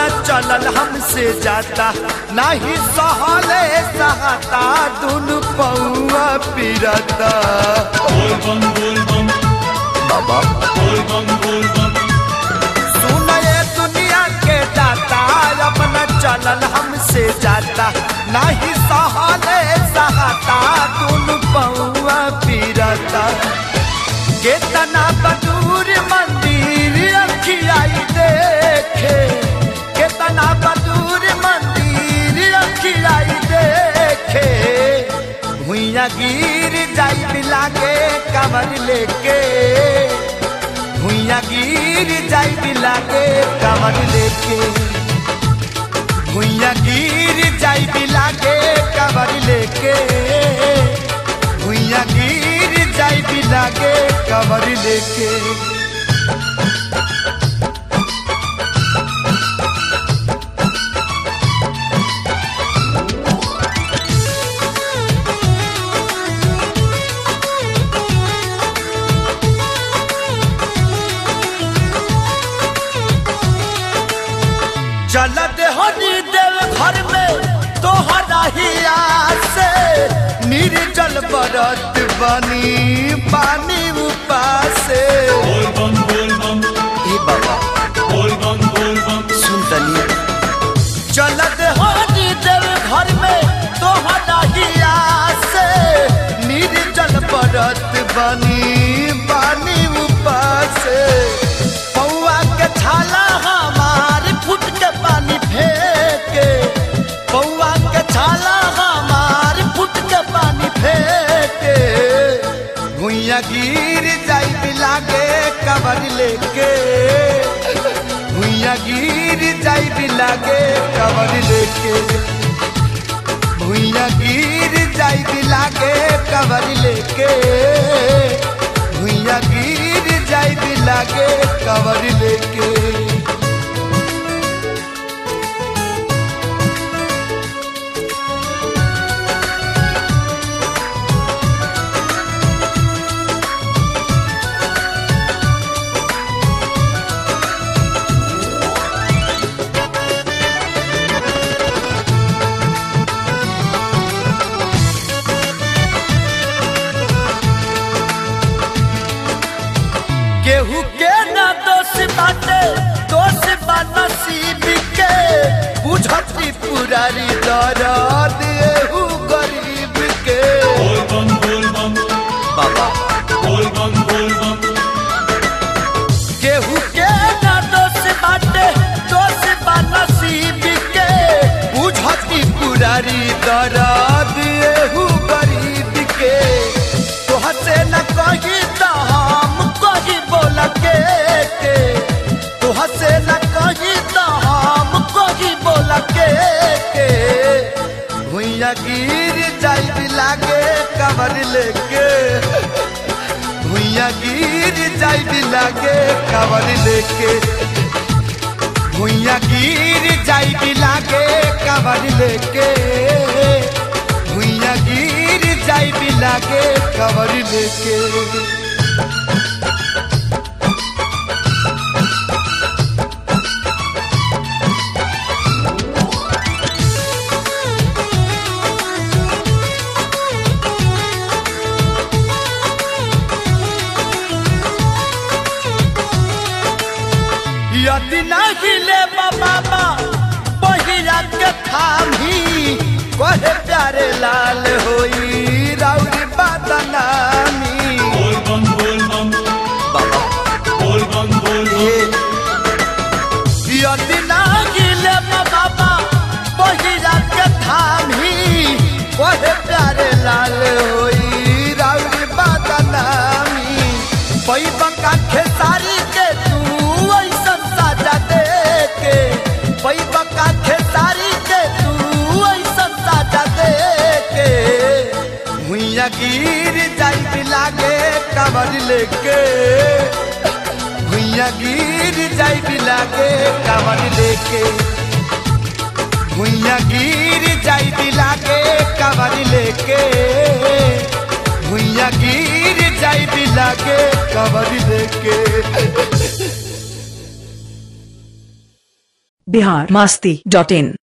चलल हमसे जाता नहीं सहले सहता दुन पौआ पिरता बोल बम बोल बम बाबा बोल बम बोल बम सुन ये दुनिया के दाता अपना चलल हमसे जाता नहीं सहले सहता दुन पौआ पिरता केतना बदूर मंदिर अखियाई देखे केतना बदूर मंदिर अखियाई देखे भुइया गिर जाई लागे कमर लेके भुइया गिर जाई लागे कमर लेके भुइया गिर जाई लागे कमर लेके भुइया गिर जाई लागे कमर लेके चलत हनी देव घर में तोहरा ही से निर्जल बरत बनी पानी उपासे बोल बम बोल बम ए बाबा बोल बम बोल बम सुन तनी चलत हनी देव घर में तोहरा ही से निर्जल बरत बनी पानी उपासे पौआ के छाला हमार फुट के पानी फेंके पौआ के छाला हमार फुट के पानी फेंके भुइया गिर जाई लागे कबर लेके भुइया गिर जाई लागे कबर लेके भुइया गिर जाई लागे कबर लेके भुइया गिर जाई लागे कबर लेके केहू के न दोष बाटे दोष बा नसीब के बुझती पुरारी दर्द एहू गरीब के बोल बम बोल बम बाबा बोल बम बोल बम केहू के न दोष बाटे दोष बा नसीब के बुझती पुरारी दर्द एहू गरीब के तोह से न कही त हम कही बोल के के तोह से न कही त हम कही बोल के के भुइया गिर जाई लागे कबर लेके भुइया गिर जाई लागे कबर लेके भुइया गिर जाई लागे कबर लेके भुइया गिर जाई लागे कबर लेके यदि नहीं ले बाबा पहिरा के थामी कहे प्यारे लाल होई राउरी बदनामी बोल बम बोल बम बाबा बोल बम बोल बम ये यदि नहीं ले बाबा पहिरा के थामी कहे प्यारे लाल होई राउरी बदनामी पैबा का खेसारी के तू ऐसन साजा दे के पैबा का खेसारी के तू ऐसन साजा दे के भुइया गिर जाई लागे कबर लेके भुइया गिर जाई लागे कबर लेके भुइया गिर जाई लागे कबर लेके भुइया गिर जाई लागे कबर लेके बिहार मास्ती डॉट इन